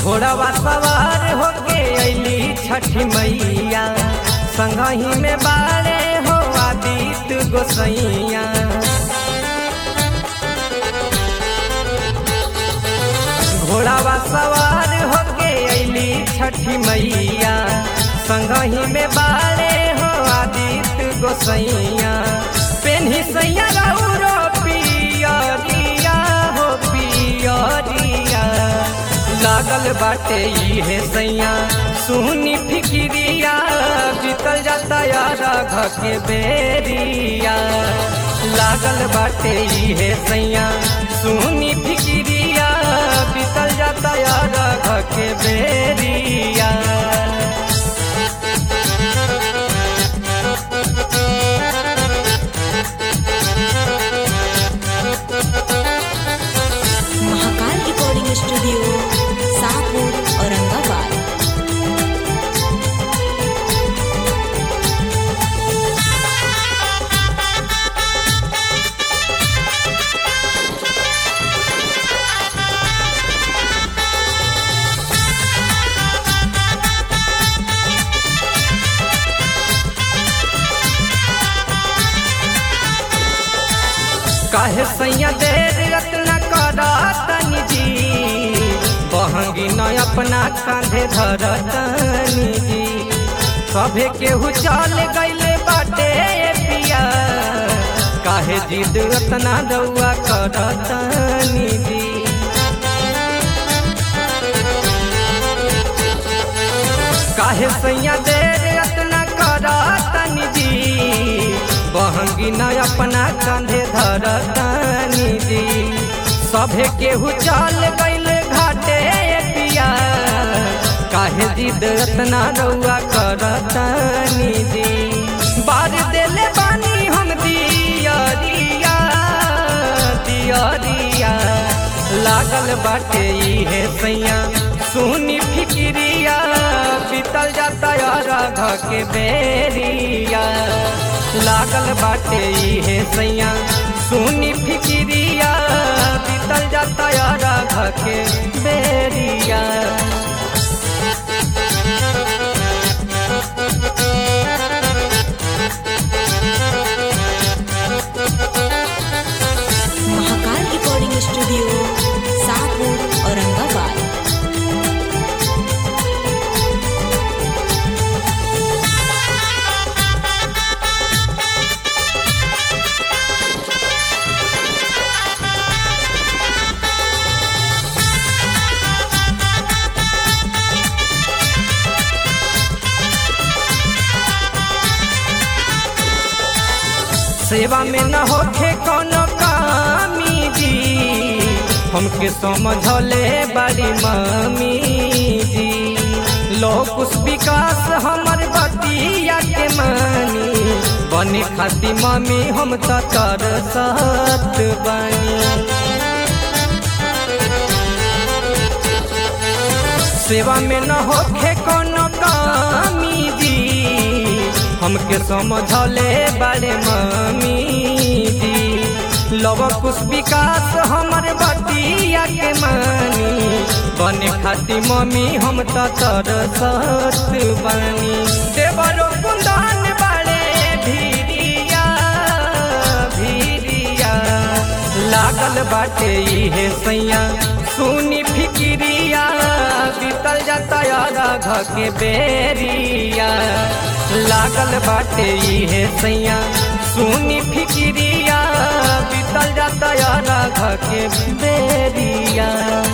घोड़ावा सवार होके अली छठी मैया संगही में बारे हो आदित्य गोसैया घोड़ावा सवार होके अली छठी मैया संगही में बारे हो आदित्य गोसैया पेन्ही सैया रौरो पियरिया हो पियरिया लागल बाटे इहे सैया सुनी फिकिरिया बीतल जाता यार के बेरिया लागल बाटे इहे सैया सुनी फिकिरिया बीतल जाता यार के बेरिया महाकाल रिकॉर्डिंग स्टूडियो शाहपुर औरंगाबाद काहे सैया देर रत्न करा तनी जी बहंगी न अपना कांधे धर तनी जी सभे केहू चल गईले बाटे पिया काहे जिद रत्ना रउआ कर तनी जी काहे सैया देर रत्न करा तनी जी बहंगी न अपना कंधे धर तनी जी सभे केहू चल गईल घाटे पिया काहे जिद रत्ना रउआ कर तनी जी बार देले बानी हम दियरिया दियरिया लागल बाटे इहे सैया सुनी फिकिरिया बीतल जाता यार के बेरिया लागल बाटे इहे सैया सुनी फिकिरिया बीतल जाता यार के बेरिया महाकाल रिकॉर्डिंग स्टूडियो शाहपुर औरंगाबाद सेवा में न होखे कोनो कामी जी हमके समझले बड़ी मम्मी जी लोकुश विकास हमर बतिया के मानी बने खाती मम्मी हम त तर सत बनी सेवा में न होखे कोनो कामी जी हमके समझले बड़े मम्मी जी लव कुछ विकास हमर बतिया के मानी बने खाती मम्मी हम त तर सत बनी देवरो कुंदन बड़े भीरिया भीरिया लागल बाटे इहे सैया सुनी फिकिरिया बीतल जाता यार के बेरिया लागल बाटे इहे सैया सुनी फिकिरिया बीतल जाता यार के बेरिया